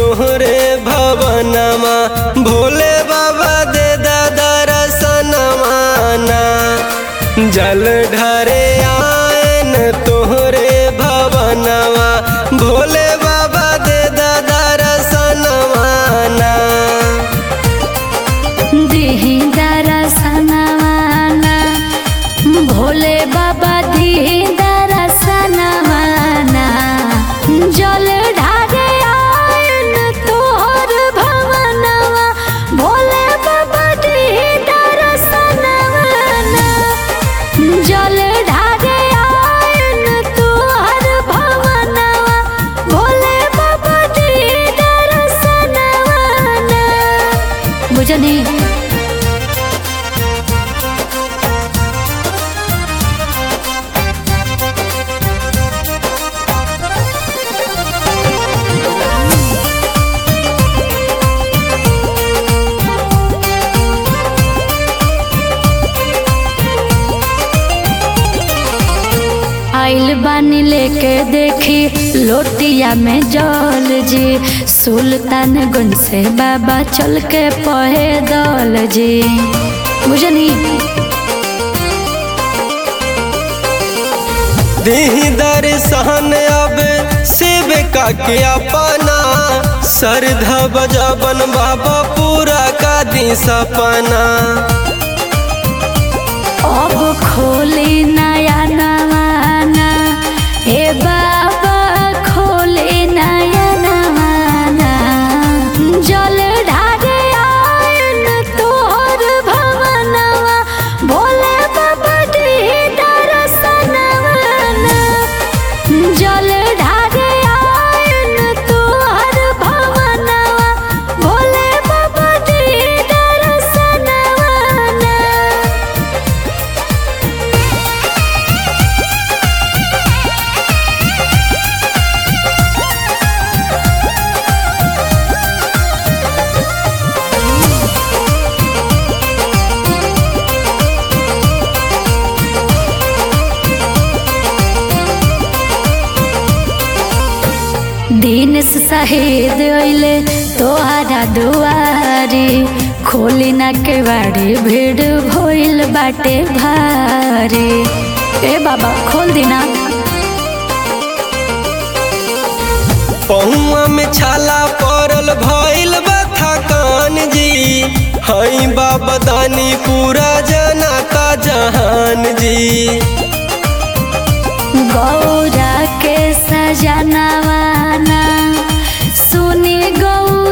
तोहरे भवनमा भोले बाबा दे दादा रसनमाना जल ढरे आयन तोहरे भवनमा भोले बाबा दे दादा रसनमाना दिही दरसनवाना भोले बाबा दिही दरसनवाना जल ढारे आयन तोहर भवनवा भोले बाबा दिही दरसनवाना जल ढारे आयन तोहर भवनवा भोले बाबा दिही दरसनवाना बुझनी आइल बानी लेके देखी लोटिया में जल जी सुल्तानगंज से बाबा चल के पहे दल जी बुझनी दीही दर्शन अब शिव का के अपना श्रद्धा बजाबन बाबा पूरा का दी सपना अब खोली नया नवाना हे बाबा खोली नया नवाना जल ढारे आयन तोहर भवनवा भोले बाबा दी दरसनवाना जल ढारे आयन तोहर भवनवा भोले बाबा दी दरसनवाना दिन से शहीद अइले तोहरा दुआरी खोली ना के बाड़ी भीड़ भइल बाटे भारी ए बाबा खोल दिना पहुआ में छाला पड़ल भइल बा थकान जी हई बाबा दानी पूरा जनाता जहान जी गौरा के सजनवाना सुनी गौ